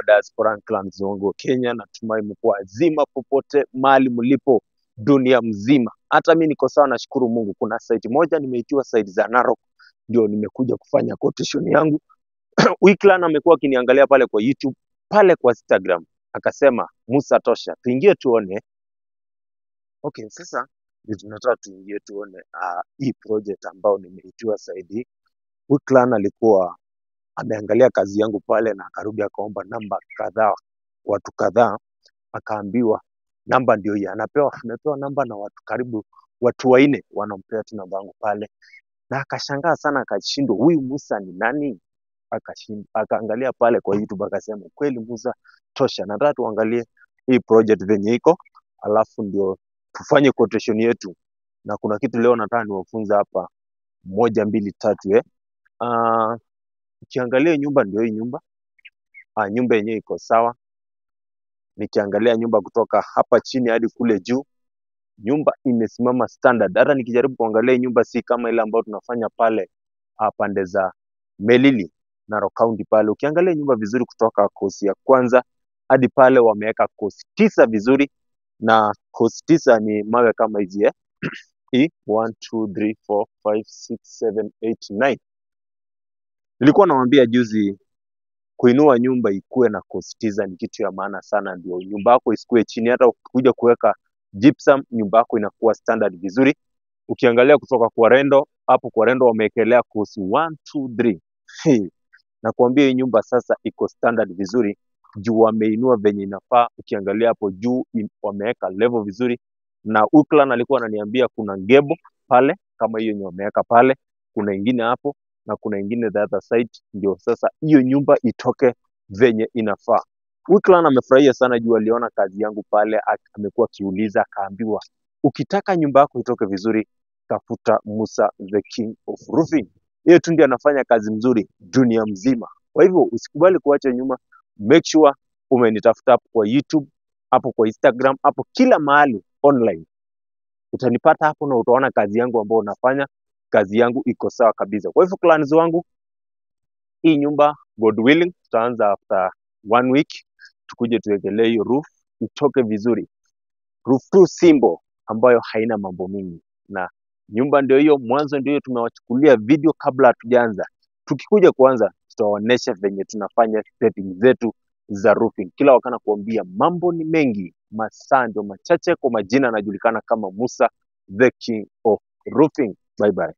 diaspora and clans wangu wa Kenya, natumai mko wazima popote mahali mlipo dunia mzima. Hata mi niko sawa, nashukuru Mungu. Kuna site moja nimeitiwa site za Narok, ndio nimekuja kufanya quotation yangu. Wiklan amekuwa akiniangalia pale kwa YouTube, pale kwa Instagram, akasema Musa tosha, tuingie tuone. Okay, sasa ndio tunataka tuingie tuone uh, hii project ambao nimeitiwa side hii. Wiklan alikuwa ameangalia kazi yangu pale na akarudi akaomba namba kadhaa, watu kadhaa, akaambiwa namba ndio hii, anapewa amepewa namba na watu karibu watu wanne wanampea tu namba yangu pale, na akashangaa sana, akashindwa huyu Musa ni nani? Akashindwa, akaangalia pale kwa YouTube akasema kweli Musa tosha, nataka tuangalie hii project venye iko, alafu ndio tufanye quotation yetu, na kuna kitu leo nataka niwafunze hapa, moja mbili tatu eh. Uh, ukiangalia nyumba ndio hii nyumba ah, nyumba yenyewe iko sawa. Nikiangalia nyumba kutoka hapa chini hadi kule juu, nyumba imesimama standard. Hata nikijaribu kuangalia hii nyumba si kama ile ambayo tunafanya pale ah, pande za Melili Narok County pale. Ukiangalia nyumba vizuri kutoka kosi ya kwanza hadi pale wameweka kosi tisa vizuri, na kosi tisa ni mawe kama hizi eh. Hii 1 2 3 4 5 6 7 8 9. Nilikuwa nawambia juzi kuinua nyumba ikuwe na kosi tisa ni kitu ya maana sana, ndio nyumba yako isikue chini. Hata ukikuja kuweka gypsum, nyumba yako inakuwa standard vizuri. Ukiangalia kutoka kwa rendo hapo, kwa rendo wamewekelea kosi 1 2 3 Hey, nakwambia hii nyumba sasa iko standard vizuri juu wameinua venye inafaa. Ukiangalia hapo juu im- wameweka level vizuri, na Uklan alikuwa ananiambia kuna gebo pale kama hiyo yenye wameweka pale, kuna ingine hapo na kuna ingine the other side, ndio sasa hiyo nyumba itoke venye inafaa. Wiklan amefurahia sana juu aliona kazi yangu pale, ak- amekuwa akiuliza, akaambiwa ukitaka nyumba yako itoke vizuri, tafuta Musa the king of roofing. Yeye tu ndiye anafanya kazi mzuri dunia mzima. Kwa hivyo usikubali kuacha nyuma, make sure umenitafuta hapo kwa YouTube, hapo kwa Instagram, hapo kila mahali online utanipata hapo na utaona kazi yangu ambayo unafanya. Kazi yangu iko sawa kabisa. Kwa hivyo clans wangu, hii nyumba God willing, tutaanza after one week, tukuje tuwekelee hiyo roof itoke vizuri, roof tu simple ambayo haina mambo mingi, na nyumba ndio hiyo, mwanzo ndio hiyo. Tumewachukulia video kabla hatujaanza. Tukikuja kuanza, tutawaonyesha venye tunafanya setting zetu za roofing. Kila wakati nakuambia mambo ni mengi, masaa ndio machache. Kwa majina anajulikana kama Musa the king of roofing. Bye bye.